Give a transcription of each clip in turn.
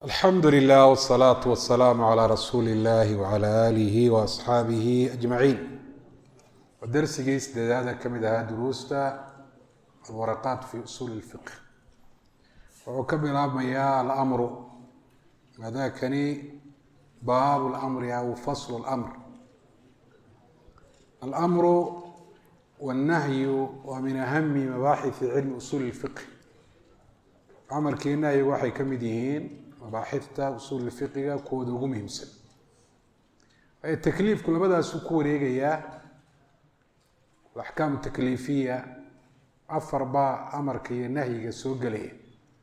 alxamdu lilah wsalaatu wasalaamu calaa rasuuli illahi wcala aalihi waasxaabihi ajmaciin waa darsigii sideedaada ka mid ahaa duruusta alwaraqaat fi usuuli lfiq wuxuu ka bilaabmayaa alamru maadaakani baabu lamri aw faslu lamr alamru wannahyu waa min ahami mabaaxisi cilmi usuuli lfiq amarkii nahyigu waxay ka mid yihiin mabaaxifta usuul fiqiga kuwooda ugu muhiimsan takliifku labadaasuu ku wareegayaa alaxkaam takliifiya afar baa amarka iyo nahyiga soo gelaya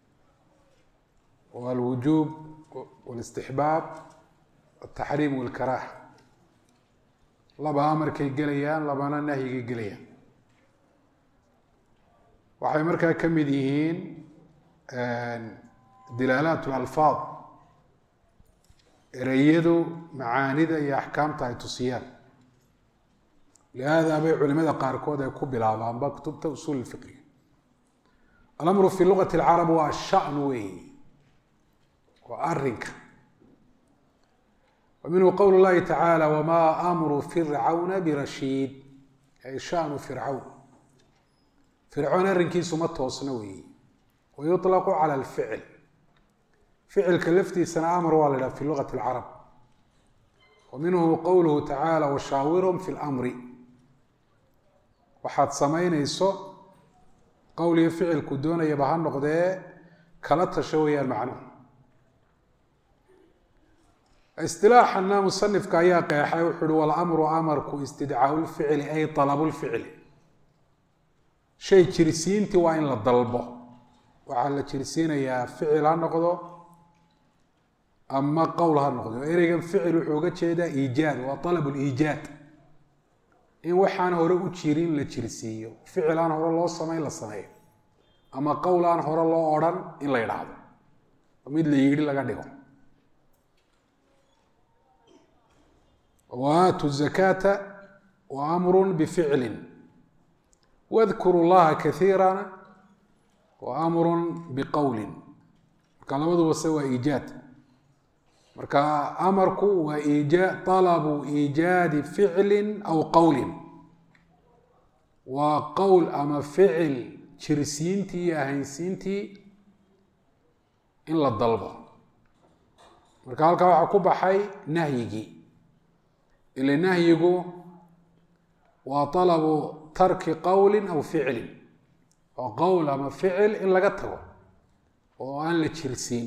waa alwujuub walistixbaab altaxriim walkaraaha laba amarkay gelayaan labana nahyigay gelayaan waxay markaa ka mid yihiin dilaalaat lalfaad ereyadu macaanida iyo axkaamta ay tusiyaan lihaada bay culimada qaarkood ay ku bilaabaanba kutubta usuul fiqiga alamru fi lugati alcarab waa shan weey waa arinka wa minhu qowl llahi tacaala wamaa amru fircawna birashiid ay shanu fircawn fircoon arrinkiisu ma toosna weeye wayuطlaqu cala alficl ficilka laftiisana amar waa la idhaha fi lugati alcarab wa minhu qowluhu tacaala washaawirhum fi lmri waxaad samaynayso qowl iyo ficilku doonayaba ha noqdee kala tasho weeyaan macnuhu istilaaxana musanifka ayaa qeexay wuxuu uhi walamru amarku istidcaau lficli ay alabu lficli shay jirsiintii waa in la dalbo waxaa la jirsiinayaa ficil ha noqdo ama qowl ha noqdo ereygan ficil wuxuu uga jeedaa iijaad waa alab liijaad in waxaan hore u jirin la jirsiiyo ficil aan hore loo samayn la sameeyo ama qowl aan hore loo odhan in la yidhaahdo mid la yidhi laga dhigo waaatu zakaata wa amru bificlin wadkuru llaha kaiira wa amrun biqowlin marka labaduba se waa iijaad marka amarku waa ija alabu iijaadi ficlin aw qowlin waa qowl ama ficil jirsiintii iyo ahaynsiintii in la dalbo marka halkaa waxaa ku baxay nahyigii ile nahyigu waa alabu tarki qowlin aw ficlin oo qowl ama ficil in laga tago oo aan la jirsiin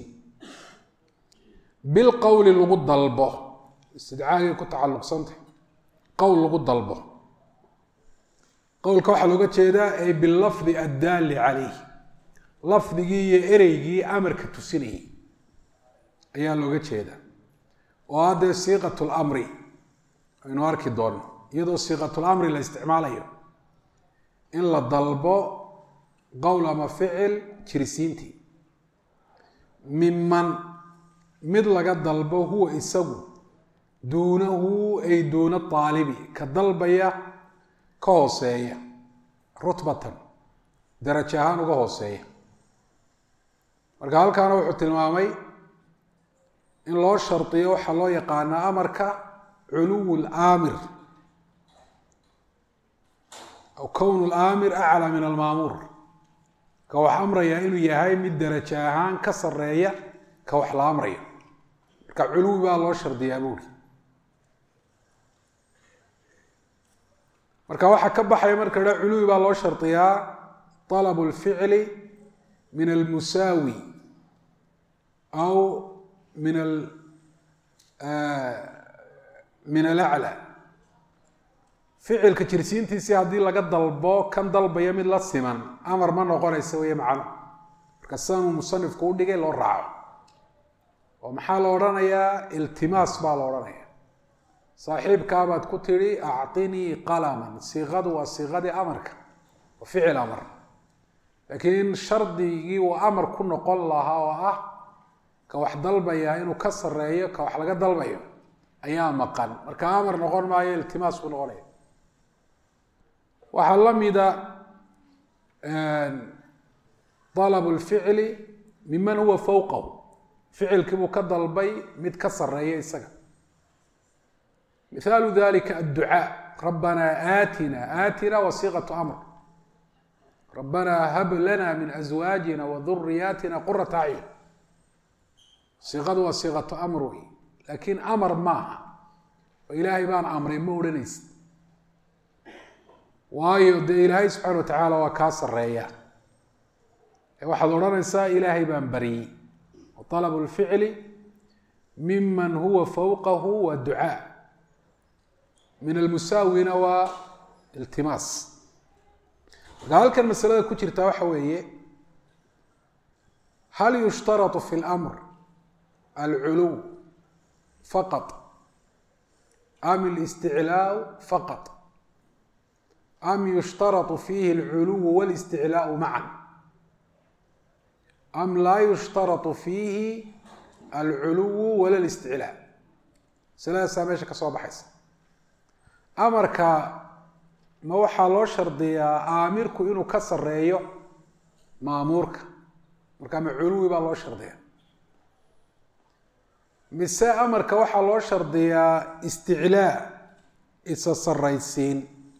bilqowli lagu dalbo istidcaagay ku tacalluqsantah qowl lagu dalbo qowlka waxaa looga jeedaa ay bilafdi addaalli calayh lafdigii iyo ereygii amarka tusinayay ayaa looga jeedaa oo haddee siiqat lamri aynu arki doonno iyadoo siiqatulamri la isticmaalayo in la dalbo qowl ama ficil jirsiintii miman mid laga dalbo huwa isagu duunahu ay duuna aalibi ka dalbaya ka hooseeya rutbatan darajo ahaan uga hooseeya marka halkaana wuxuu tilmaamay in loo shardiyo waxaa loo yaqaanaa amarka culuw laamir aw kown laamir aclaa min almaamuur ka wax amrayaa inuu yahay mid darajo ahaan ka sareeya ka wax la amrayo marka culuwi baa loo shardiyaa buuri marka waxaa ka baxaya marka ha culuwi baa loo shardiyaa alabu lficli min almusaawi aw min min alaclى ficilka jirsiintiisii haddii laga dalbo kan dalbaya mid la siman amar ma noqonaysa weeye macno marka sidanuu musanifku u dhigay loo raaco oo maxaa la odhanayaa iltimaas baa la odhanaya saaxiibkaabaad ku tidhi acطinii qalaman siiqadu waa siiqadii amarka waa ficil amar laakiin shardigii uu amar ku noqon lahaa oo ah ka wax dalbaya inuu ka sareeyo ka wax laga dalbayo ayaa maqan marka amar noqon maayo iltimaas buu noqonaya waxaa la mida alab lficli miman huwa fowqahu ficilkii buu ka dalbay mid ka sareeya isaga mithaalu dalika adducaa rabbanaa aatina aatina wasiiqatu amr rabbanaa hab lana min aswaajina wa duriyaatina qurata acyun siiqadu waa siiqatu amr wey laakiin amar maaha oo ilaahay baan amray ma odhanaysid waayo dee ilaahay subxaana wa tacaala waa kaa sareeya waxaad odhanaysaa ilaahay baan baryey walabu lficli miman huwa fowqahu waa ducaa min almusaawina waa iltimaas marka halkan masalada ku jirta waxa weeye hal yushtaratu fi اlamr alculuw faqط am اlisticlaaء faqط am yushtaratu fiihi اlculuw wاlisticlaaء macan am laa yushtaratu fiihi alculuwu wala listiclaa masaladaasaa meesha ka soo baxaysa amarka ma waxaa loo shardiyaa aamirku inuu ka sareeyo maamuurka marka ma culuwi baa loo shardiyaa mise amarka waxaa loo shardiyaa isticlaa isa saraysiin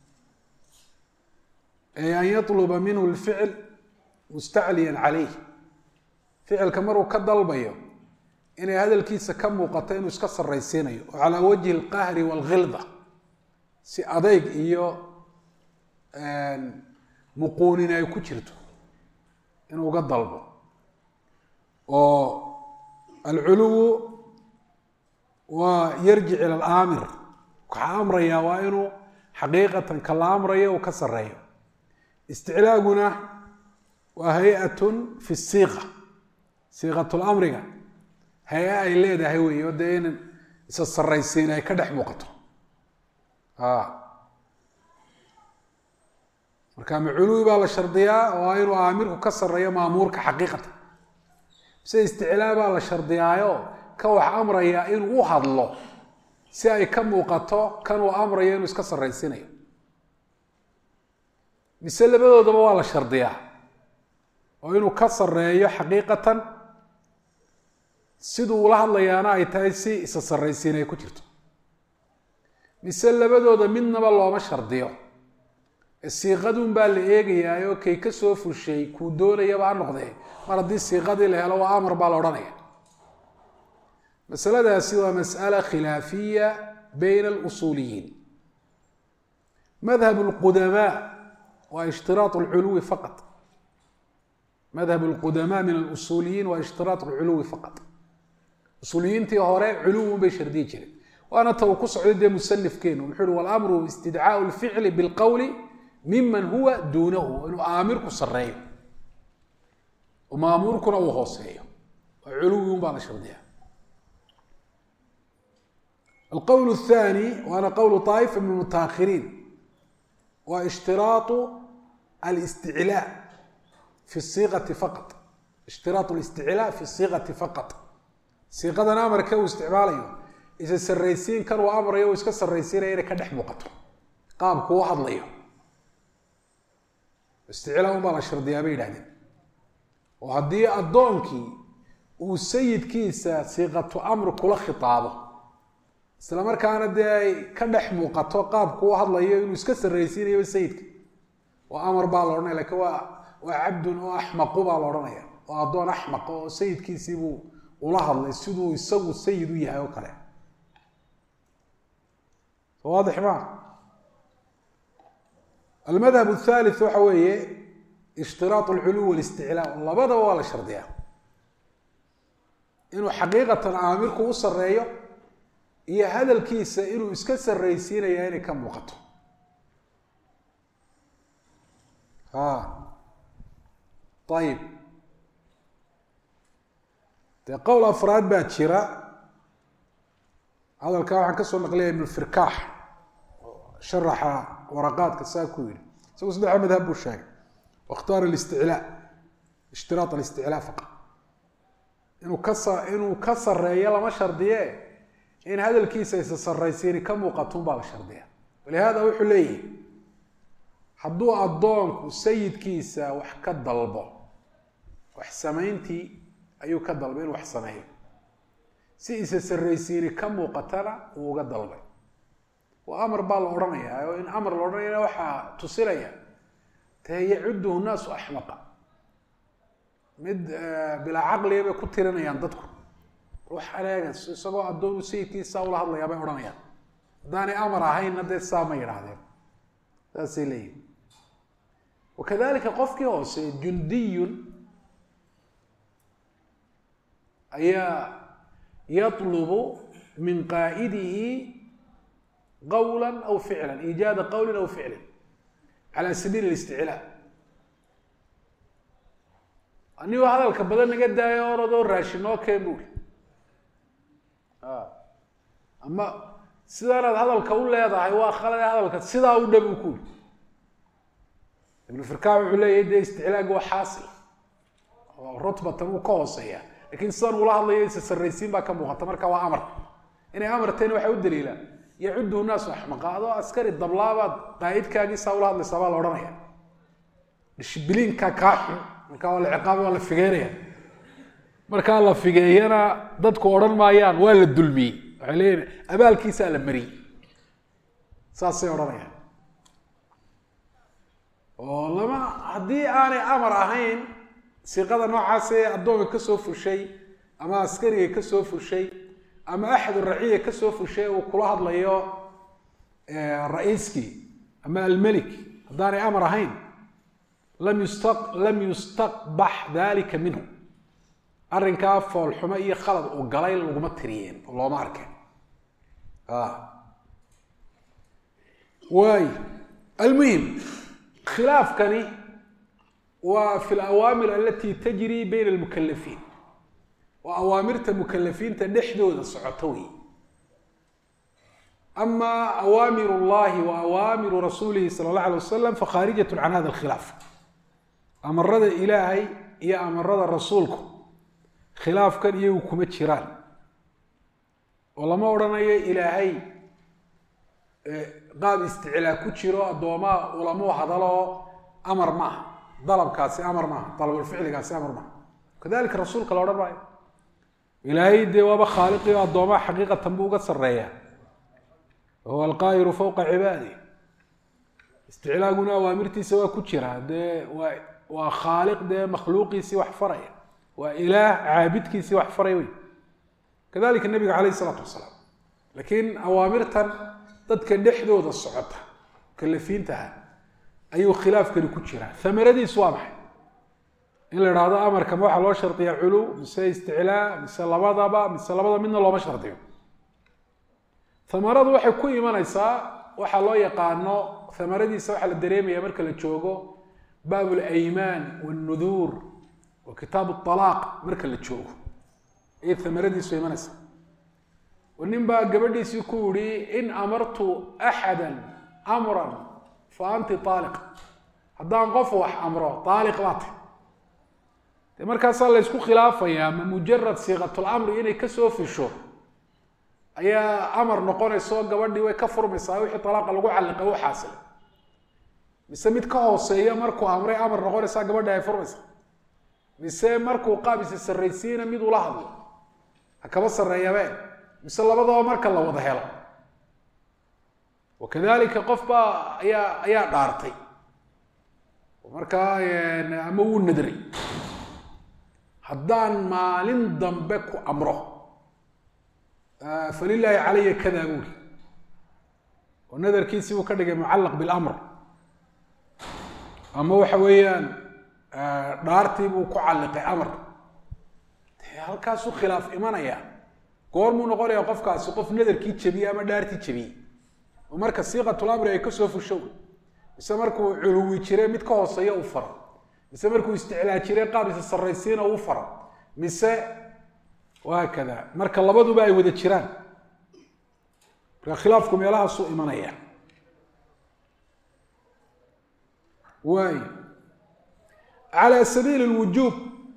ee an yatluba minhu lficl mustacliyan caleyh ficilka maruu ka dalbayo inay hadalkiisa ka muuqato inuu iska saraysiinayo oo calaa wajhi alqahri waalkhilda si adeyg iyo muquunin ay ku jirto inuu uga dalbo oo alculuwu waa yarjic ila alaamir waxaa amrayaa waa inuu xaqiiqatan ka la amrayo uu ka sareeyo isticlaaguna waa hay-atun fi siiqa siiqatulamriga hay-a ay leedahay wey oo dee in isa saraysiin ay ka dhex muuqato marka maculuwi baa la shardiyaa oo inuu aamirku ka sareeyo maamuurka xaqiiqatan mise isticlaa baa la shardiyaayo ka wax amraya inuu u hadlo si ay ka muuqato kan uu amrayo inuu iska saraysiinayo mise labadoodaba waa la shardiyaa oo inuu ka sareeyo xaqiiqatan siduu ula hadlayaana ay tahay si isa saraysiin ay ku jirto mise labadooda midnaba looma shardiyo siiqadun baa la eegayaayoo kay ka soo fushay kuu doonayaba ha noqdee mar haddii siiqadii la helo waa amar baa la odhanaya masaladaasi waa mas'ala khilaafiya bayna alusuuliyiin madhab lqudamaa waa ishtiraat lculuwi faqat madhab lqudamaa min alusuuliyiin waa ishtiraat lculuwi faqat usuuliyiintii hore culuwun bay shardiyi jireen waana ta uu ku socday dee musanifkeenu muxuu uhi walamru istidcaau lficli bilqowli miman huwa duunahu inuu aamirku sareeyo oo maamuurkuna uu hooseeyo waa culuwi un baa la shardiya alqowl الthani waana qowlu طaa'ifa min mutaahiriin waa ishtiraatu alisticlaa fi siiqati faqat ishtiraatu listiclaa fi siiqati faqat siiqadan amarka uu isticmaalayo isa saraysiin kan uu amrayo uu iska saraysiinaya inay ka dhex muuqato qaabku u hadlayo isticlaa un baa la shardiyaa bay yidhahdeen oo haddii addoonkii uu sayidkiisa siiqatu amri kula khitaabo isla markaana dee ay ka dhex muuqato qaabku u hadlayo inuu iska saraysiinayo sayidka oo amar baa la odhanaya lakiin waa waa cabdun oo axmaqu baa la odhanaya oo addoon axmaq oo sayidkiisiibuu ula hadlay siduu isagu sayid u yahay oo kale waadix ma almadhab athalith waxa weeye ishtiraat alculuw walisticlaa labadaba waa la shardiyaa inuu xaqiiqatan aamirku u sareeyo iyo hadalkiisa inuu iska saraysiinaya inay ka muuqato ayib dee qowl afraad baa jira hadalkaa waxaan kasoo naqliya ibn firkaax sharaxa waraqaadka saa ku yidhi isagu saddexa madhab buu sheegay wakhtaara alisticlaa ishtiraat alisticlaa faqa inuu kasa inuu ka sareeyo lama shardiye in hadalkiisa isa saraysiini ka muuqatun baa la shardiya walihada wuxuu leeyahy hadduu addoonku sayidkiisa wax ka dalbo wax samayntii ayuu ka dalbo inuu wax sameeyo si isa sarraysiini ka muuqatana uu uga dalbay waa amar baa la odhanayaa oo in amar la odhanayana waxaa tusinaya dee yacuduhu naasu axmaqa mid bilaa caqliga bay ku tirinayaan dadku ruux aleega isagoo addoonu sayidkiisaa ula hadlayaa bay odhanayaan haddaanay amar ahaynna dee saa ma yidhaahdeen saasay leeyihin wakadalika qofkii hoose jundiyun ayaa yatlubu min qaa'idihi qawla aw ficla iijaada qawlin aw ficlin cala sabiili اlisticlaa anigoo hadalka badan naga daayo oradoo raashinoo keen buuri ama sidaanaad hadalka u leedahay waa khalade hadalka sidaa u dhab u kuuri ibnu firkan wuxuu leeyahy dee isticlaaga waa xaasil oo rutbatan uu ka hooseeya lakin sidan ula hadlayo isa sarraysiin baa ka muuqata marka waa amar inay amarteen waxaa u daliila yacuduhu naasu axmaqa adoo askari dablaabaad qaa'idkaagiisaa ula hadlaysaa baa la odhanaya dhishbiliinka kaa xun marka waa la ciqaaba waa la figeynaya markaa la figeeyana dadku odhan maayaan waa la dulmiyey waxay leeyihin abaalkiisaa la mariyey saasay odhanayaan oo lama haddii aanay amar ahayn siiqada noocaasee addoonka kasoo fushay ama askariga kasoo fushay ama axadu raciya kasoo fushay uu kula hadlayo ra-iiskii ama almelik haddaanay amar ahayn lam yusta lam yustaqbax dalika minhu arrinkaa foolxumo iyo khalad uu galay laguma tiriyeen oo looma arkeen waay almuhim khilaafkani waa fi lawaamir alati tajri bayna almukalafiin waa awaamirta mukalafiinta dhexdooda socoto wey ama awaamir اllahi wa awaamiru rasuulihi sala اllah alay wasalam fakhaarijat can hada alkhilaaf amarada ilaahay iyo amarada rasuulku khilaafkan iyagu kuma jiraan oo lama odhanayo ilaahay qaab isticlaa ku jiro addoomaa ulamuu hadaloo amar maaha dalabkaasi amar maaha dalabulficligaasi amar maaha kadalika rasuulka la odhan maayo ilaahay dee waaba khaaliqi o addoomaha xaqiiqatan buu uga sarreeya wahuwa alqaahiru fawqa cibaadi isticlaaguna awaamirtiisa waa ku jira dee waa waa khaaliq dee makhluuqiisii wax faraya waa ilaah caabidkiisii wax faraya wey kadalika nabiga calayh isalaatu wasalaam laakiin awaamirtan dadka dhexdooda socota mukalafiintaha ayuu khilaafkani ku jiraa amaradiisu waa maxay in la idhaahdo amarkama waxaa loo shardiyaa culuw mise isticlaa mise labadaba mise labada midna looma shardiyo amaradu waxay ku imanaysaa waxaa loo yaqaano amaradiisa waxaa la dareemaya marka la joogo baab alaymaan wاlnuduur wa kitaab alaaq marka la joogo ayay amaradiisu imanaysaa nin baa gabadhiisii ku yihi in amartu axada amran fa anti aaliq haddaan qof wax amro aaliq baa tay de markaasaa la ysku khilaafayaa ma mujarad siiqatulamri inay kasoo fisho ayaa amar noqonayso gabadhii way ka furmaysaa wixii alaaqa lagu calliqay u xaasilay mise mid ka hooseeya markuu amray amar noqonaysaa gabadhi ay furmaysaa mise markuu qaab isa sarraysiina mid ula hadlo ha kaba sarreeyabe mise labadaba marka la wada helo wakadalika qof baa ayaa ayaa dhaartay markaa ama wuu nadray haddaan maalin dambe ku amro falilaahi calaya kada buuri oo nadarkiisii buu ka dhigay mucallaq bilamr ama waxa weeyaan dhaartii buu ku calliqay amar de halkaasuu khilaaf imanaya goormuu noqonaya qofkaasi qof nadarkii jebiyey ama dhaartii jebiyey oo marka siiqatulamri ay kasoo fusho mise markuu culuwi jire mid ka hooseeya u faro mise markuu isticlaa jire qaab isa sarraysiina u faro mise wahaakada marka labaduba ay wada jiraan marka khilaafku meelahaasuu imanaya waay calى sabiili اlwujuub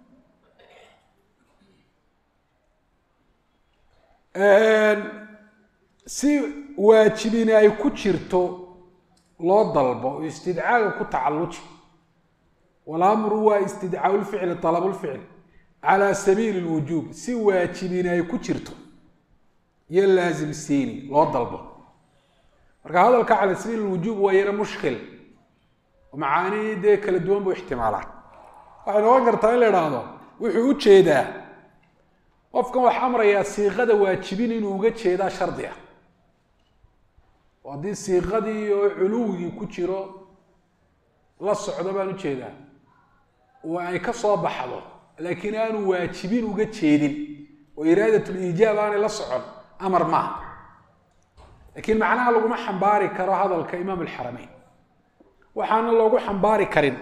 si waajibini ay ku jirto loo dalbo oo istidcaaga ku tacalluji walamru waa istidcaa lficli alab lficli calى sabiili اlwujuub si waajibini ay ku jirto iyo laasimsiini loo dalbo marka hadalka cala sabiil lwujuub waa yaro mushkil oo macaanii dee kala duwan buu ixtimaalaa waxay noqon kartaa in la idhaahdo wuxuu u jeedaa qofkan wax amrayaa siiqada waajibin inuu uga jeedaa shardi ah oo haddii siiqadii oo culuwigii ku jiro la socdo baan ujeedaa oo ay ka soo baxdo laakiin aanu waajibin uga jeedin oo iraadat liijaab aanay la socon amar maaha laakiin macnaha laguma xambaari karo hadalka imaam alxarameyn waxaana loogu xambaari karin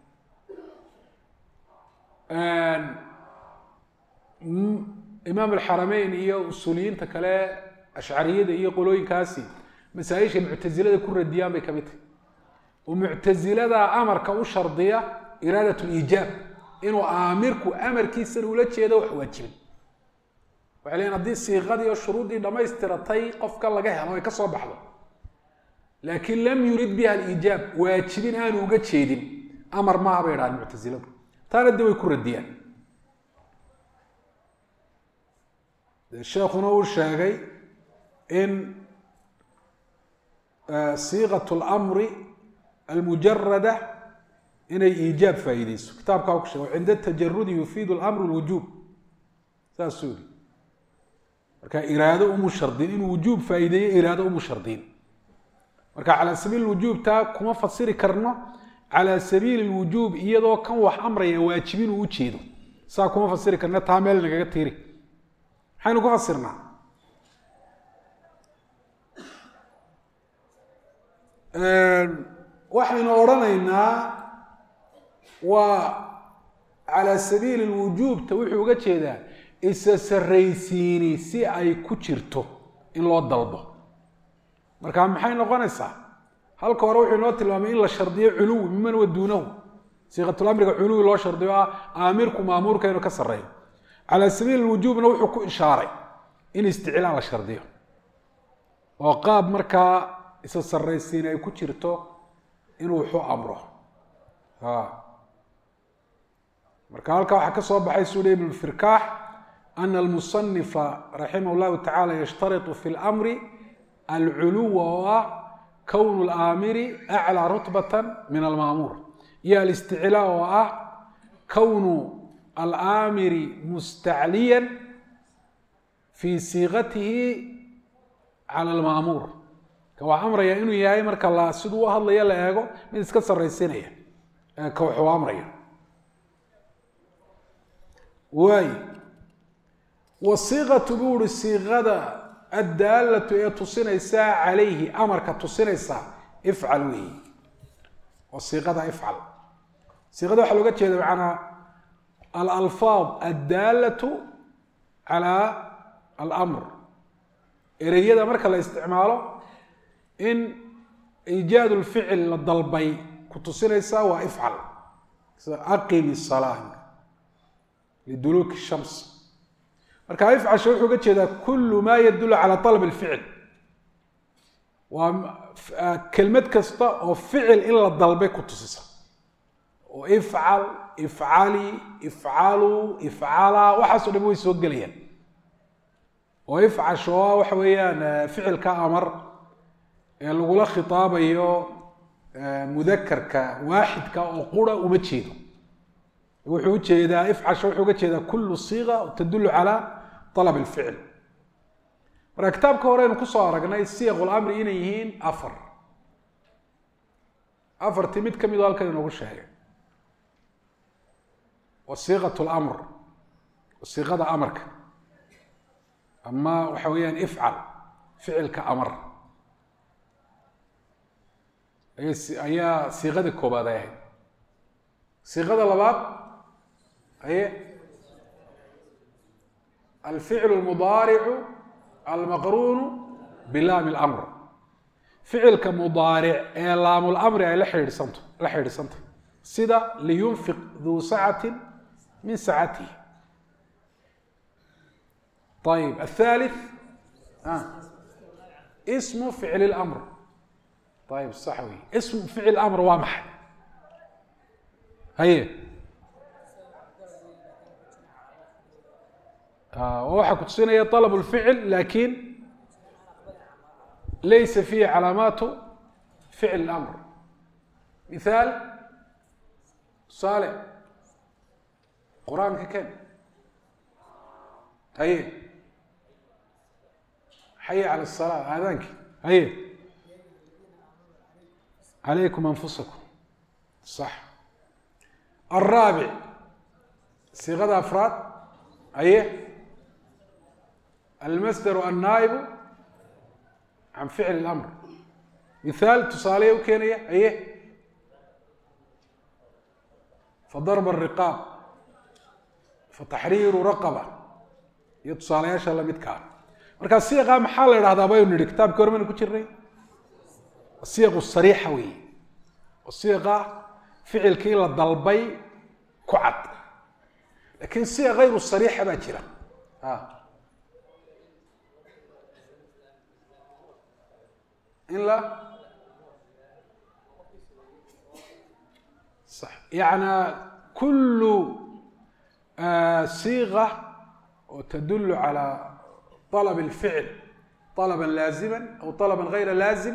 imaam alxarameyn iyo usuuliyiinta kale ashcariyada iyo qolooyinkaasi masaa-isha muctasilada ku radiyaan bay kamid tahay oo muctasilada amarka u shardiya iraadat liijaab inuu aamirku amarkiisana ula jeedo wax waajibin waxay leeyiin haddii siiqadii oo shuruuddii dhamaystiratay qofka laga helo ay ka soo baxdo laakiin lam yurid biha aliijaab waajibin aanu uga jeedin amar maaha bay idhahaan muctasiladu taana de way ku radiyaan sheekuna uu sheegay in siiqat lmri almujarada inay iijaab faa'iideyso kitaabkaa ku sheegay cinda tajarudi yufiidu lmru lwujuub saasuu yihi marka iraado umu shardin inuu wujuub faa'iideeyo iraado umu shardin marka calaa sabiil wujuub taa kuma fasiri karno calaa sabiili lwujuub iyadoo kan wax amraya waajibin uu ujeedo saa kuma fasiri karno taa meel nagaga tiiri maxaynu ku fasirnaa waxaynu odhanaynaa waa calaa sabiili lwujuubta wuxuu uga jeedaa isa sarraysiini si ay ku jirto in loo dalbo marka maxay noqonaysaa halka hore wuxuu inoo tilmaamay in la shardiyo culuwi miman wa duunahu siiqatulamriga culuwi loo shardiyo ah aamirku maamuurka inuu ka sarreeyo calaa sabiili lwujuubna wuxuu ku ishaaray in isticlaa la shardiyo oo qaab markaa isa sarraysiin ay ku jirto inuu wuxu amro marka halkaa waxaa ka soo baxay suu hi ibn firkaax ana almusanifa raximah llahu tacala yashtaritu fi lmri alculuwa oo ah kownu laamiri aclaa rutbata min almaamuur iyo alisticlaa oo ah kownu alaamiri mustacliya fi siiqatihi cala almaamuur ka wax amraya inuu yahay marka la siduu u hadlayo la eego mid iska sarraysinaya ka waxuu amraya waay wasiiqatu buu uhi siiqada addaalatu ee tusinaysaa calayhi amarka tusinaysaa ifcal weeyi oo siiqada ifcal siiqada waxaa looga jeeda macanaa alalfaad addaalatu calaa alamr ereyada marka la isticmaalo in iijaad lficil la dalbay ku tusinaysaa waa ifcal sida aqimi salaa liduluuki shams marka ifcasha wuxuu uga jeedaa kulu ma yadulu cala alab alficil waa kelmad kasta oo ficil in la dalbay ku tusisa oo ifcal ifcali ifcaluu ifcalaa waxaaso dham way soo gelayaan oo ifcasho a waxa weeyaan ficilka amar ee lagula khitaabayo mudakarka waaxidka oo qura uma jeedo wuxuu ujeedaa ifcasha wuxuu uga jeedaa kulu siiqa tadulu calaa alab alficil marka kitaabka horeynu kusoo aragnay siyaq lamri inay yihiin afar afartii mid kamid o halkan inoogu sheegay wasiiqat lamr wasiiqada amarka ama waxa weeyaan ifcal ficilka amar ayaa siiqada koobaad ay ahayd siiqada labaad aye alficlu lmudaaricu almaqruunu bilaami lamr ficilka mudaaric ee laamlamri ay la xidhiidhsanto la xidhiidhsantay sida liyunfiq duu sacati min sacatihi ayib athalith ismu ficli lamr ayib sax wey ismu ficil amr waa maxay haye waxaa ku tusinaya alab lficil laakiin laysa fiihi calaamaatu ficl اmr mithaal tusaale qur-aanka ken haye xaye cala الsalaa aadaanki haye calaykum anfusakum sax alraabic siiqada afraad haye almasdaru annaa'ibu can ficli اlamr mithaal tusaaleya u keenaya haye fadarba الriqaab fataxriiru raqaba iyo tusaalayaasha lamidkaa markaa siiqa maxaa la idhahdaa baynu nidhi kitaabkii hore maynu ku jirnay siiqu sariixa weeye oo siiqa ficilkii la dalbay ku cad lakin siiqa hayru sariixa baa jira in la صح يعني كل صيغة تدل على طلب الفعل طلبا لازما أو طلبا غير لازم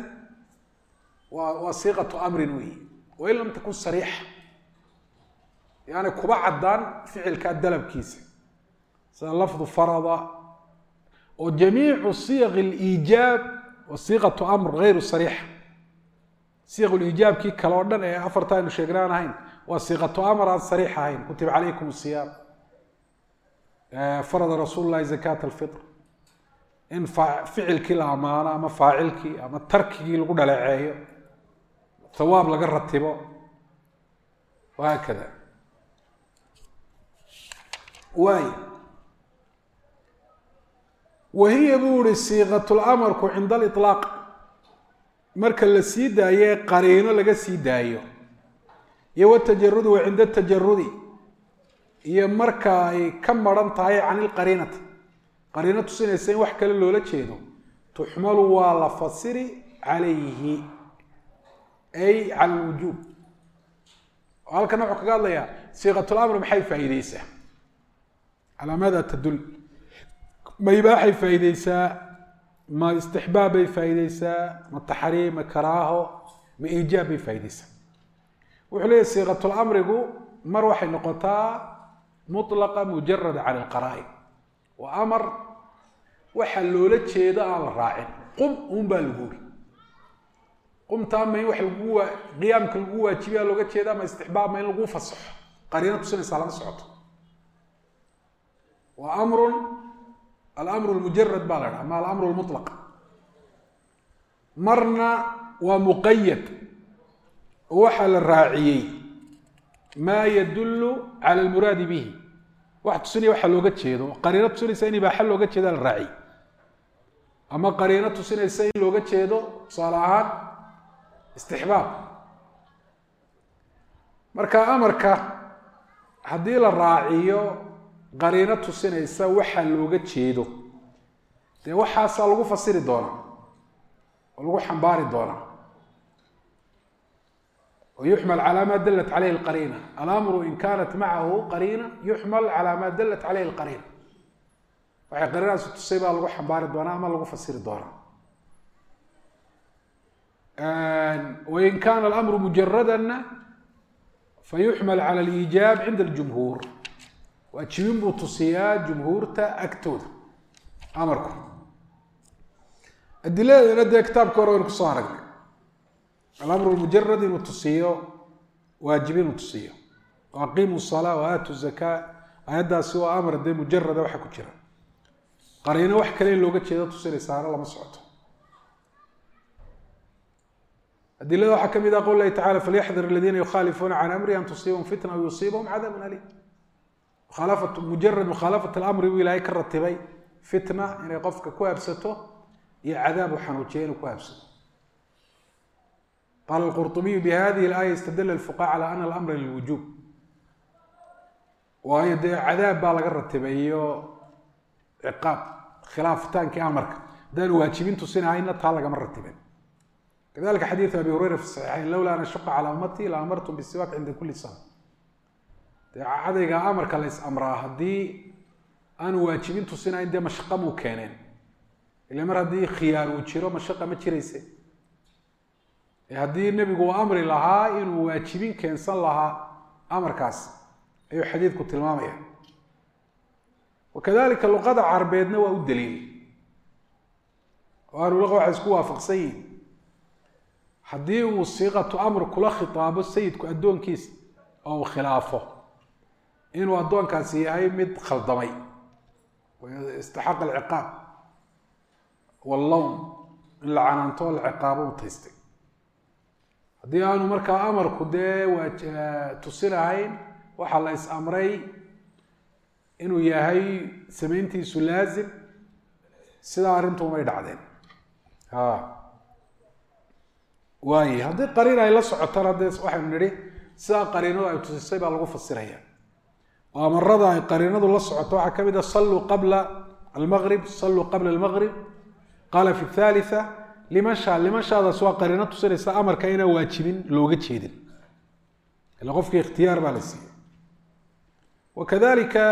وصيغة أمر وي وإن لم تكن صريحة يعني كبا عدان فعل كالدلب كيسة لفظ فرض وجميع صيغ الإيجاب وصيغة أمر غير صريحة siiq liijaabkii kale oo dhan ee afarta aynu sheegnaan ahayn waa siiqatu amar aan sariix ahayn kutiba calaykum siyaam farada rasuul lahi zakaat alfitr in ficilkii la amaano ama faacilkii ama tarkigii lagu dhaleeceeyo hawaab laga ratibo wahaakada waay wahiya buu ihi siiqat lamarku cinda aliطlaaq marka la sii daaye qariino laga sii daayo iyo watajarudi wa cinda tajarudi iyo marka ay ka maran tahay can ilqariinati qariino tusinaysa in wax kale loola jeedo tuxmalu waa la fasiri calayhi ay cala lwujuub halkan wuxuu kaga hadlayaa siiqatulamr maxay faa'iideysaa calaa maada tadul ma ibaaxay faa'iideysaa ma istixbaab bay faa'iideysaa ma taxriim ma karaaho ma iijaab bay faa'iideysaa wuxuu leeyahy siiqatulamrigu mar waxay noqotaa mutlaqa mujarada can ilqaraa'in waa amar waxa loola jeedo aan la raacin qum un baa lagu uri qumtaa ma in wax lagu waa qiyaamka lagu waajibiya looga jeeda ma istixbaab ma in lagu fasaxo qariino tusinaysaa lama socoto waa amrun alamru lmujarad baa la dhaha ma alamru lmutlaq marna waa muqayad oo waxaa la raaciyey maa yadullu cala almuraadi bihi wax tusinaya waxa looga jeedo qariino tusinaysa in ibaaxa looga jeeda la raaciyey ama qariino tusinaysa in looga jeedo tusaale ahaan istixbaab marka amarka haddii la raaciyo qariino tusinaysa waxa looga jeedo dee waxaasaa lagu fasiri doonaa oo lagu xambaari doonaa ويحمل على ما دلت عليه القرينة الأمر إن كانت معه قرينة يحمل على ما دلت عليه القرينة waxay qariinadaasi tusay baa lagu xambaari doonaa ama lagu fasiri doonaa wain kana alamru mujaradana fayuxmal cala aliijaab cinda aljumhuur waajibin buu tusiyaa jumhuurta agtooda amarku adiladeedana dee kitaabka hore waynu kusoo aragnay alamru lmujarad inuu tusiyo waajib inuu tusiyo aqimu salaa waaatu zakaa ayaddaasi waa amar dee mujarada waxa ku jira qariino wax kale in looga jeedo tusinaysaana lama socoto adilada waxaa ka mid ah qol lahi tacala falyaxdar aladiina yukhaalifuuna can amri an tusiibahum fitna aw yusiibahum cadaabun aliim mukhaalafat mujarad mukhaalafat alamri buu ilaahay ka ratibay fitna inay qofka ku habsato iyo cadaab u xanuujiya inuu ku habsato qaala alqurطubiyu bihadihi alaaya istadala alfuqaha cala ana alamra lilwujuub waayo dee cadaab baa laga ratibay iyo ciqaab khilaafitaankii amarka haddaanu waajibin tusinahayna taa lagama ratibin kadalika xadiidu abi hureyra fi saxiixayn lowla an ashuqa calaa ummatii la amartum bisiwaak cinda kuli sana dee cadayga amarka la is amraa haddii aanu waajibin tusinayn dee mashaqa muu keeneen ila mar haddii khiyaar uu jiro mashaqa ma jirayse haddii nebigu uu amri lahaa inuu waajibin keensan lahaa amarkaas ayuu xadiidku tilmaamaya wakadalika luqada carbeedna waa u daliil oo ahlulaqa waxay isku waafaqsan yihin haddii uu siiqatu amr kula khitaabo sayidku addoonkiisa oo uu khilaafo inuu addoonkaasi yahay mid khaldamay istaxaqa alciqaab wallawn in la canaanto o la ciqaabo u taystay haddii aanu markaa amarku dee waa tusinahayn waxaa la is amray inuu yahay samayntiisu laazim sidaa arrintu umay dhacdeen a waaye haddii qariin ay la socotana dee waxaynu nidhi sidaa qariinadu ay tusisay baa lagu fasiraya oo amarada ay qariinadu la socoto waxaa ka mid a salluu qabla almaqrib salluu qabla almaqrib qaala fi thalitha liman shaa liman shaadaas waa qariino tusinaysa amarka inaan waajibin looga jeedin ila qofkii ikhtiyaar baa la siiyey wakadalika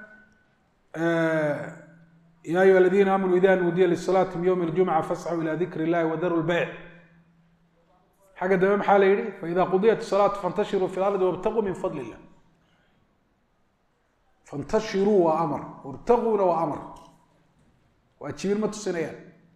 ya ayuha aladiina aamanuu ida nuudiya lisalaati min ywmi اljumca fascuu ila dikri اllahi wadaru lbeyc xagga dambe maxaa la yihi faida qudiyat salaatu fantashiruu fi lardi wabtaquu min fadl illah fantashiruu waa amar wabtaquuna waa amar waajibin ma tusinayaan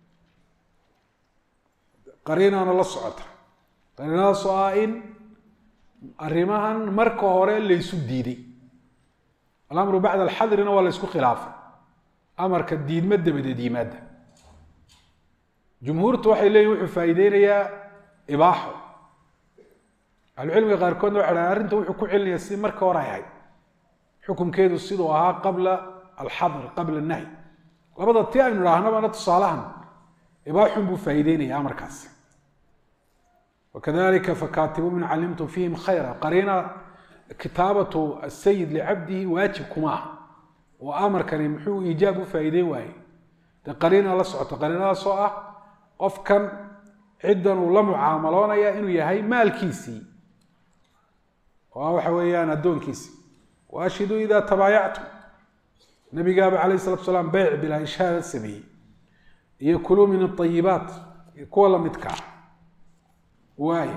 qariinaana la socota qariinadaas oo ah in arrimahan marka hore laysu diiday alamru bacda alxadrina waa la ysku khilaafay amarka diidma dabadeed yimaada jumhuurtu waxay leeyihin wuxuu faa'iideynayaa ibaaxo ahlucilmiga qaarkoodna waxay dhahan arrinta wuxuu ku celinayaa si marka hore ay ahayd xukunkeedu siduu ahaa qabla alxadr qabla annahy labada ti aynu idhaahnabana tusaalahan ibaaxun buu faa'iideynaya amarkaasi wakadalika fakatibuu min calimtum fihim khayra qariina kitaabatu asayid licabdihi waajib kuma ah oo amarkani muxuu iijaab u faa'iideyn waayey dee qariina la socoto qariinadaas oo ah qofkan ciddan uu la mucaamaloonaya inuu yahay maalkiisii oo ah waxa weeyaan addoonkiisii wa ashhiduu ida tabaayactum nabigaaba calayh salatu salaam beyc bilaa ishaada sameeyey iyo kuluu min aayibaat iyo kuwa lamidka ah waay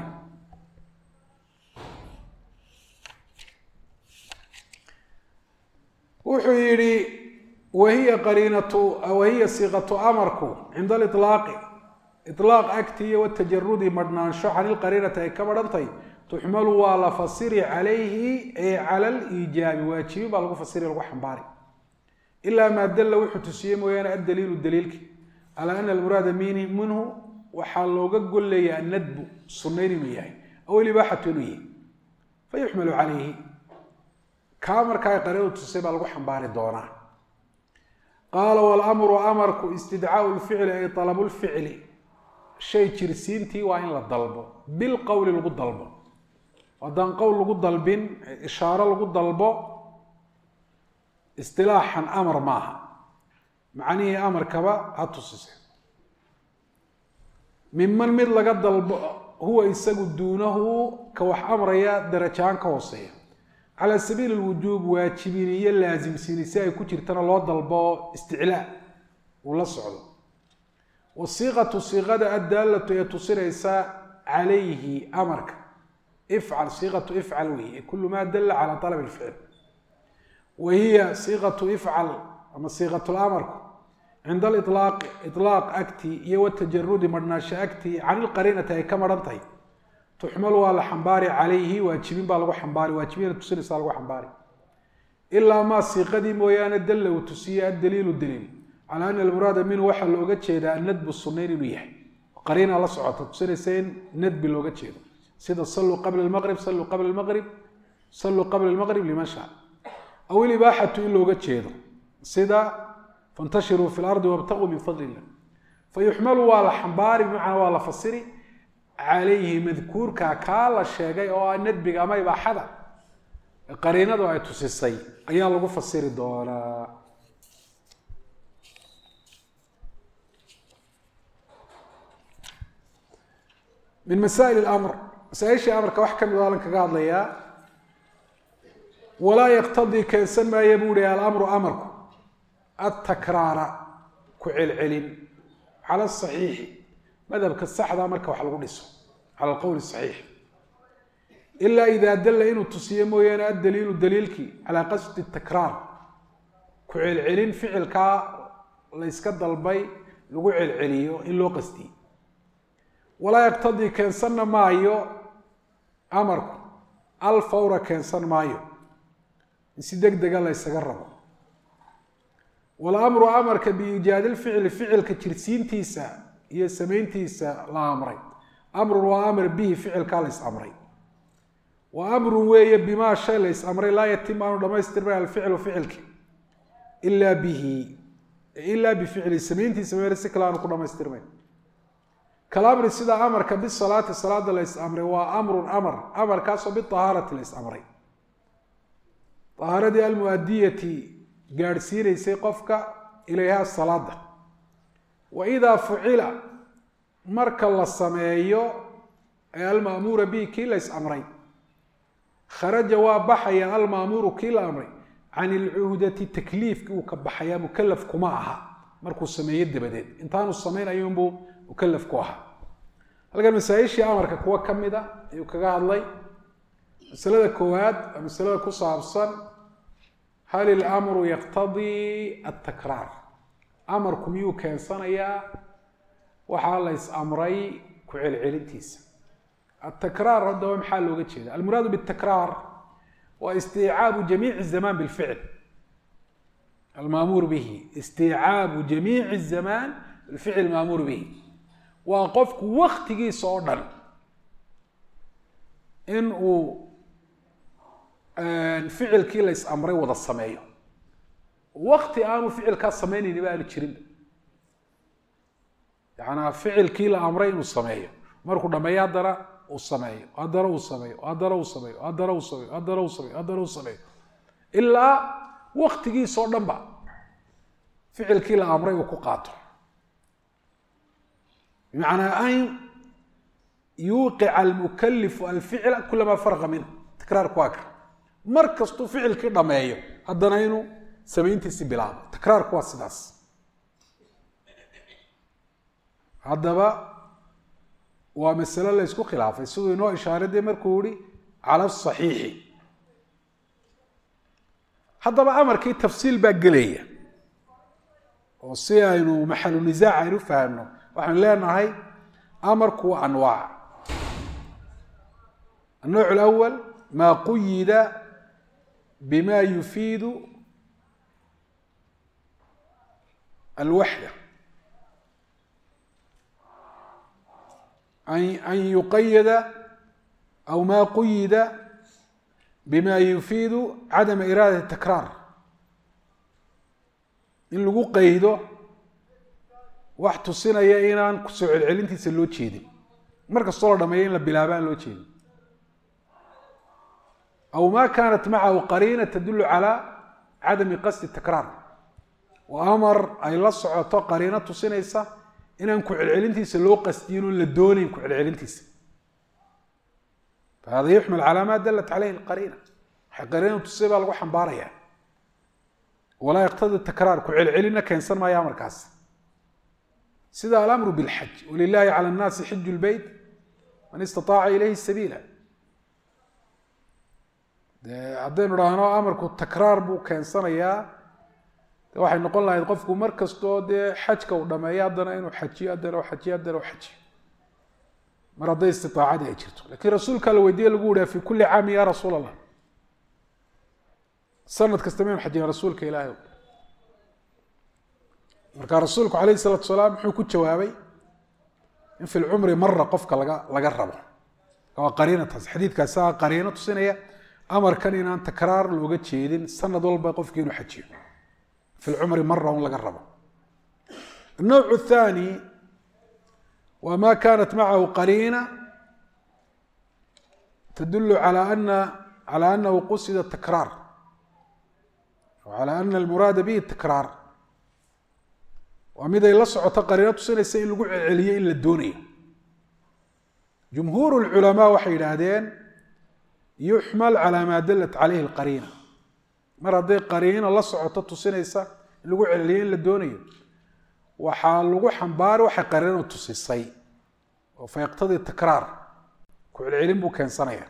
wuxuu yihi wahiya qariinatu wahiya siiqatu amarku cinda aliطlaaqi iطlaaq agtiiyo watajarudi madhnaansho can ilqariinati ay ka madhantay tuxmalu waa la fasiri calayhi ee cala aliijaabi waajibin baa lagu fasiri lagu xambaari ilaa maa dalla wuxuu tusiyey mooyaane addaliilu daliilki calaa ana almuraada minhu waxaa looga golleeya annadbu sunnayn inuu yahay aw ilibaaxatu inuu yahay fayuxmalu calayhi kaa markaa qariinadu tusay baa lagu xambaari doonaa qaala walamru amarku istidcaau lficli ay alabu lficli shay jirsiintii waa in la dalbo bilqowli lagu dalbo haddaan qowl lagu dalbin ishaaro lagu dalbo istilaaxan amar maaha macnihii amarkaba ha tusise miman mid laga dalbo huwa isagu duunahu ka wax amraya darajahaan ka hooseeya calaa sabiili lwujuub waajibin iyo laasimsiini si ay ku jirtana loo dalbo isticlaa uu la socdo wasiiqatu siiqada addaalatu ee tusinaysa calayhi amarka ifcal siiqatu ifcal weeye kulu maa dalla calaa alab lficl wa hiya siiqatu ifcal ama siiqat lamarku cinda alilaaqi ilaaq agtii iyo watajarudi madhnaasho agtii can ilqariinati ay ka madhan tahay tuxmalu waa la xambaari calayhi waajibin baa lagu xambaari waajibina tusinaysa lagu xambaari ilaa maa siiqadii mooyaane dalla uu tusiye addaliilu daliil calaa ana almuraada minhu waxaa looga jeedaa annadbu sunnayn inuu yahay qariina la socota tusinaysa in nadbi looga jeedo sida saluu qabla lmaqrib saluu qabla lmaqrib saluu qabla lmaqrib liman shaa aw ilibaaxatu in looga jeedo sida fantashiruu fi lardi wabtaquu min fadli illah fayuxmalu waa la xambaari bimacnaa waa la fasiri calayhi madkuurka kaa la sheegay oo ah nadbiga ama ibaaxada qariinadu ay tusisay ayaa lagu fasiri doonaa min masaa'il amr masaaishii amarka wax kamid alan kaga hadlayaa walaa yaqtadii keensan maaya buu hi alamru amarku atakraara ku celcelin cala saxiixi madhabka saxda marka wax lagu dhiso cala alqowli saxiix ilaa idaa dalla inuu tusiyo mooyaane addaliilu daliilkii calaa qasdi takraar ku celcelin ficilkaa layska dalbay lagu celceliyo in loo qasdiyey walaa yaqtadii keensanna maayo amarku alfawra keensan maayo in si deg dega la ysaga rabo walamru amarka biiijaadi lficli ficilka jirsiintiisa iyo samayntiisa la amray amrun waa amar bihi ficilkaa lays amray wa amrun weeye bimaa shay lays amray laa yatim aanu dhamaystirmay alficlu ficilki ilaa bihi ilaa bificli samayntiisa meer si kale aanu ku dhamaystirmayn kalamri sida amarka bisalaati salaada lays amray waa amrun amar amarkaasoo biahaarati lays amray ahaaradii almuadiyati gaadhsiinaysay qofka ilayha salaada wa idaa fucila marka la sameeyo ee almaamuura bihi kii lays amray kharaja waa baxaya almaamuuru kii la amray can ilcuhdati takliifkii uu ka baxayaa mukalaf kuma aha markuu sameeyo dabadeed intaanu samaynayunbuu mukalaf ku ahaa halkan masaa-ishii amarka kuwa ka mid a ayuu kaga hadlay masalada koowaad waa masalada ku saabsan hal ilamru yaqtadii altakraar amarku miyuu keensanayaa waxaa lays amray ku celcelintiisa atakraar haddaba maxaa looga jeeda almuraadu bitakraar waa istiicaabu jamiici zamaan bilficl almaamuur bihi istiicaabu jamiici zamaan bilficl maamuur bihi waa qofku waktigiisa oo dhan in uu ficilkii lays amray wada sameeyo wakti aanu ficilkaa samaynayni ba aanu jirinba yacanaa ficilkii la amray inuu sameeyo markuu dhameeyo haddana uu sameeyo haddana uu sameeyo haddana uu sameeyo haddana uu sameeyo haddana uu sameeyo haddana uu sameeyo ilaa waktigiisa oo dhan ba ficilkii la amray uu ku qaato bimacnaa an yuuqica almukalifu alficla kulamaa farqa minhu takraarku waa ka mar kastuu ficilkii dhameeyo haddana inuu samayntiisi bilaabo takraarku waa sidaas haddaba waa masalo la ysku khilaafay siduu inoo ishaaray dee markuu yihi cala asaxiixi haddaba amarkii tafsiil baa gelaya oo si aynu maxalu nisaac aynu fahamno waxaynu leenahay amarku waa anwaac النوع الأول ما قيد بما يفيد الوحدة أن يقيد أو ما قيد بما يفيد عدم إرادة التكرار in lagu qaydo wax tusinaya inaan kusoo celcelintiisa loo jeedin mar kastoo la dhameeyo in la bilaaba aan loo jeedin aw ma kaanat macahu qariina tadulu calى cadami qasdi takraar oo amar ay la socoto qariino tusinaysa inaan ku celcelintiisa loo qasdiyin oon la doonayn ku celcelintiisa fahada yuxmal calى ma dalat caleyhi اqariina waxay qariina tusay baa lagu xambaaraya walaa yaqtadi takraar ku celcelina keensan maayo amarkaas sida alamru bilxaj walilahi cala nnaasi xiju lbeyt man istaaaca ilayhi sabiila de haddaynu dhahno amarku takraar buu keensanayaa de waxay noqon lahayd qofku mar kastoo dee xajka uu dhameeyo haddana inuu xajiyo haddana u xajiyo haddana u xajiyo mar hadday istiaacadii ay jirto lakiin rasuulkaa la weydiye lagu yihaa fi kuli caamin ya rasuul allah sanad kasta maynu xajina rasuulka ilaahay marka rasuulku calayh isalaatu salaam muxuu ku jawaabay in fi lcumri mara qofka laga laga rabo waa qariinataas xadiidkaasaa qariino tusinaya amarkan inaan takraar looga jeedin sanad walba qofki inuu xajiyo fi lcumri mara un laga rabo النوع الثاني وما كانت معه قرينة تدل على أن على أنه قصد التكرار على أن المراad bه التكراar waa mid ay la socoto qariino tusinaysa in lagu celceliyo in la doonayo جمهuur العلماء waxay yidhaahdeen يuxmل عalى ma dalat عalayhi الqariina mar hadday qariino la socoto tusinaysa in lagu celceliyo in la doonayo waxaa lagu xambaari waxay qarinadu tusisay oo fa yaqtadii takraar ku celcelin buu keensanaya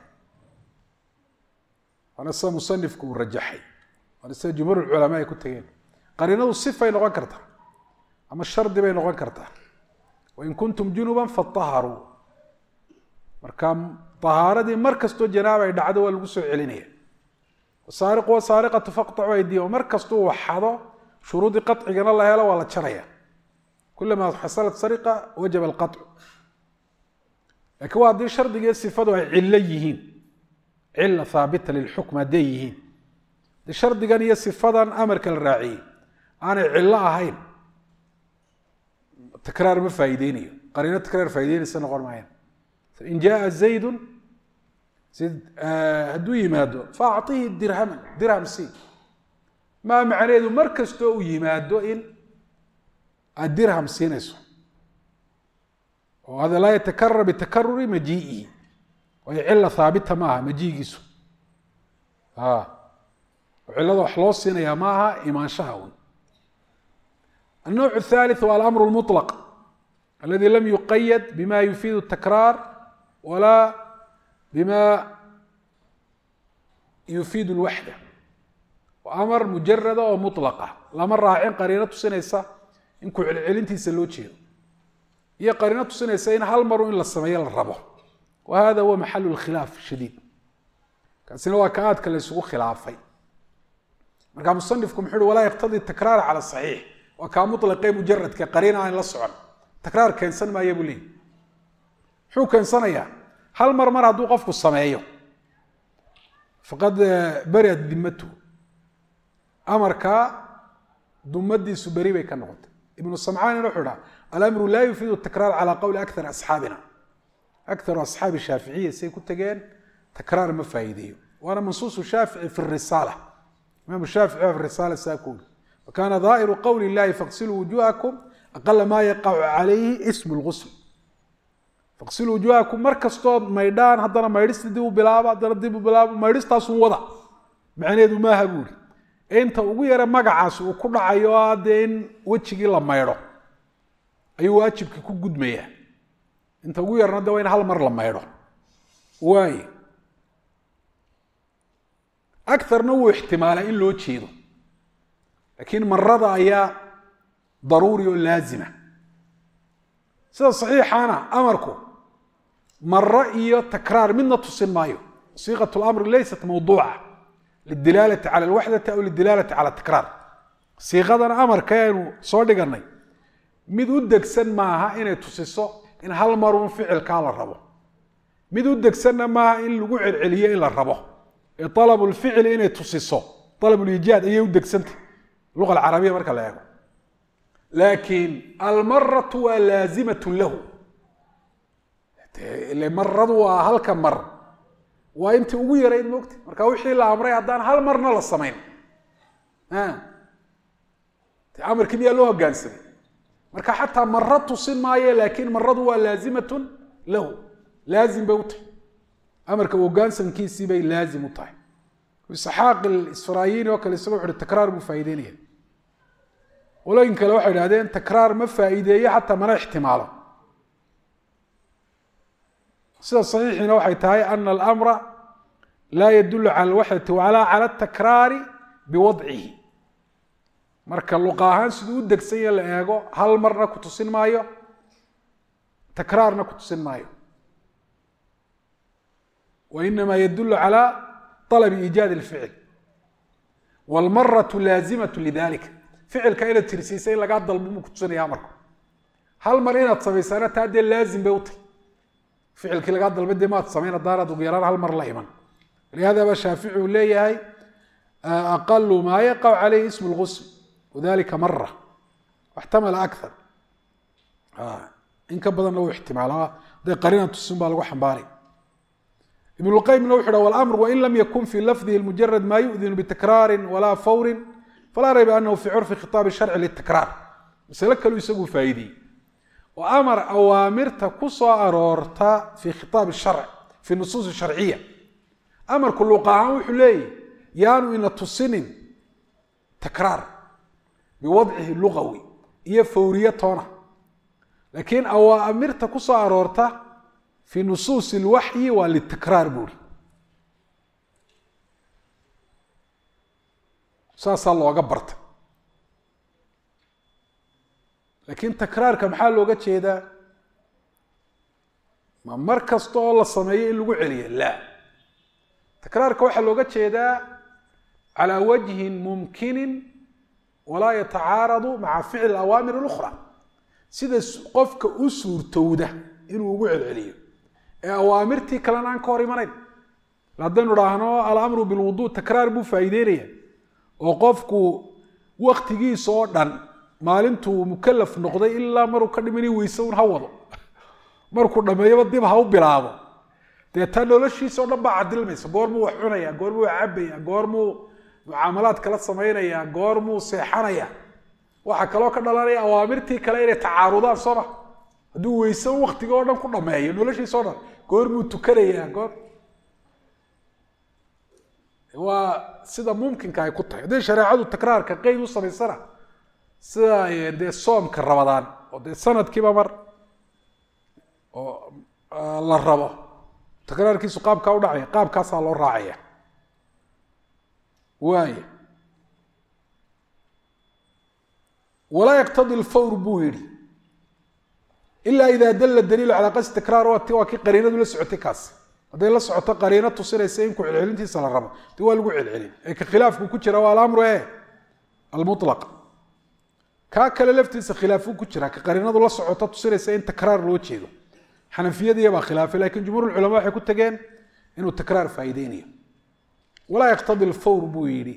waana sida musanifku uu rajaxay waana sida jumhuur culamaa ay ku tegeen qarinadu sifay noqon kartaa ama shardi bay noqon kartaa wain kuntum junuban fataharuu marka tahaaradii mar kastoo janaaba ay dhacdo waa lagu soo celinaya wasaariqu wasaariqatu faqtacu aydiyahu mar kastuu waxado shuruudii qacigana la helo waa la jaraya kulamaa xasalat sariqa wajaba alqacu lakiin waa haddii shardigiiyo sifadu ay cillo yihiin cila haabita lilxukm hadday yihiin de shardigan iyo sifadan amarka la raaciyey aanay cillo ahayn takraar ma faa'iideynayo qariino takraar faa'ideynaysa noqon maayaan in jaa zaydun hadduu yimaado fa acطihi dirhaman dirham c maa macnaheedu mar kastoo uu yimaado in aad dirham siinayso oo hada laa yatakarar bitakaruri majii'ihi waayo cila haabita ma aha majiigiisu oo cilada wax loo siinayaa ma aha imaanshaha un النوع الثالث هو الأمر المطلق الذي لم يقيد بما يفيد التكرار ولا بما يفيد الوحدة وأمر مجردة ومطلقة lama raacin qariino tusinaysa in ku celcelintiisa loo jeedo iyo qariino tusinaysa in hal maru in la sameeyo la rabo wa hada huwa maxalu lkhilaaf shadiid kaasina waa ka aadka la isugu khilaafay marka musanifku muxuu uhi walaa yaqtadii takraar cala saxiix waa kaa mutlaqee mujaradka qariina aan la socon takraar keensan maaya buu leeyay muxuu keensanayaa hal mar mar hadduu qofku sameeyo faqad beriat dimatu amarkaa dumadiisu beri bay ka noqotay ibnu samcaanina wuxuu dhaha alamru laa yufiidu takraar calaa qowli akar asxaabina akaru asxaabi shaaficiya say ku tegeen takraar ma faa'iideeyo waana mansuusu shaafici fi risaala imaamu shaafici fi risaala saa ku uri wakana daahiru qowli illahi faqsiluu wujuhakum aqala maa yaqacu calayhi ismu lgusl faqsiluu wujuhakum mar kastood maydhaan haddana maydhista dib u bilaaba haddana dib u bilaaba maydhistaasun wada macnaheedu maaha buuri inta ugu yara magacaas uu ku dhacayo o dee in wejigii la maydho ayuu waajibkii ku gudmayaa inta ugu yarna de waa in hal mar la maydho waaye akarna wuu ixtimaalaa in loo jeedo laakiin marada ayaa daruuri oo laazima sida saxiixaana amarku maro iyo takraar midna tusin maayo siiqat lamri laysat mawduuca lidilaalati cala alwaxdati aw lidilaalati cala takraar siiqadan amarka aynu soo dhiganay mid u degsan maaha inay tusiso in hal marun ficilkaa la rabo mid u degsanna maaha in lagu celceliyo in la rabo ee alabu lficli inay tusiso alabuliijaad ayay u degsantay luqa alcarabiya marka la eego laakiin almaratu waa laazimatu lahu ile maradu waa halka mar waa intii ugu yarayd moogta marka wixii la amray haddaan hal marna la samayn amarkii miyaa loo hogaansamay marka xataa maro tusin maayo laakiin maradu waa laazimatun lahu laazim bay u tahay amarka hogaansamkiisii bay laazim u tahay isxaaq isfaraayini oo kale isaga wuxu uhi takraar buu faa'ideynaya qolooyin kale waxay idhahdeen takraar ma faa'iideeyo xataa mana ixtimaalo sida saxiixiina waxay tahay ana alamra laa yadulu cala alwaxdati walaa cala atakraari biwadcihi marka luqa ahaan siduu u degsanya la eego hal marna ku tusin maayo takraarna ku tusin maayo wa inama yadulu cala alabi iijaad alficil waalmaratu laazimatu lidalika ficilka inaad tirsiisa in lagaa dalbo muu ku tusinaya amarku hal mar inaad samaysaana taa dee laazim bay u tahy ficilkii lagaa dalba dee maad samayn haddaanaad ugu yaraan hal mar la iman lihaada ba shaafici uu leeyahay aqalu maa yaqac calayhi ismu lgusl wadalika mara waxtamala akar in ka badanna uu ixtimaala hadday qarina tusin baa lagu xambaaray ibn lqayimna wuxu ha wlamr wain lam yakun fi lafdihi mujarad ma yu'dinu bitakraari walaa fawri falaa rayba anahu fi curfi khitaabi sharci litakraar masale kaluu isagu faa'iideyey oo amar awaamirta ku soo aroorta fi khitaab sharc fi nusuus sharciya amarku luqa ahaan wuxuu leeyahy yaanu ina tusinin takraar biwadcihi lugawi iyo fawriye toona laakiin awaamirta ku soo aroorta fi nusuusi اlwaxyi waa litakraar buuri saasaa looga barta laakiin takraarka maxaa looga jeedaa ma mar kasta oo la sameeyo in lagu celiyo la takraarka waxaa looga jeedaa calى wajhin mumkinin walaa yatacaaradu maca ficli awaamir اlأkhra sida qofka u suurtowda inuu ugu celceliyo ee awaamirtii kalena aan ka hor imanayn haddaynu dhaahno alamru bilwudu takraar buu faa'iideynaya oo qofku waktigiisa oo dhan maalintuu mukalaf noqday ilaa maruu ka dhimani weyse un ha wado markuu dhameeyaba dib ha u bilaabo dee taa noloshiisa o dhan baa cadilmaysa goormuu wax cunaya goormuu wax cabaya goormuu mucaamalaad kala samaynaya goormuu seexanaya waxaa kaloo ka dhalanaya awaamirtii kale inay tacaarudaan soo ma hadduu weyse un waktiga o dhan ku dhameeyo noloshiisa o dhan goormuu tukanaya goor waa sida mumkinka ay ku tahay hadday shareecadu takraarka qeyd u samaysana sida dee soomka rabadaan oo dee sanadkiiba mar oo la rabo takraarkiisu qaabkaa u dhacaya qaabkaasaa loo raacaya waaya walaa yaqtadi lfawr buu yihi ila ida dala daliilu calaa qasdi takraar waati waa kii qariinadu la socotay kaas hadday la socoto qariino tusinaysa in ku celcelintiisa la rabo de waa lagu celcelin ee ka khilaafku ku jira waa alamru e almulaq kaa kale laftiisa khilaafu ku jira ka qariinadu la socoto tusinaysa in takraar loo jeedo xanafiyadiya baa khilaafay lakin jumhuur culama waxay ku tageen inuu takraar faa'iideynayo walaa yaqtadi lfawr buu yidhi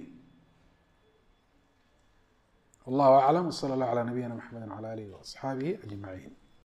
wallahu aclam wsala allah calaa nabiyina maxamedi wala alihi waasxaabihi ajmaciin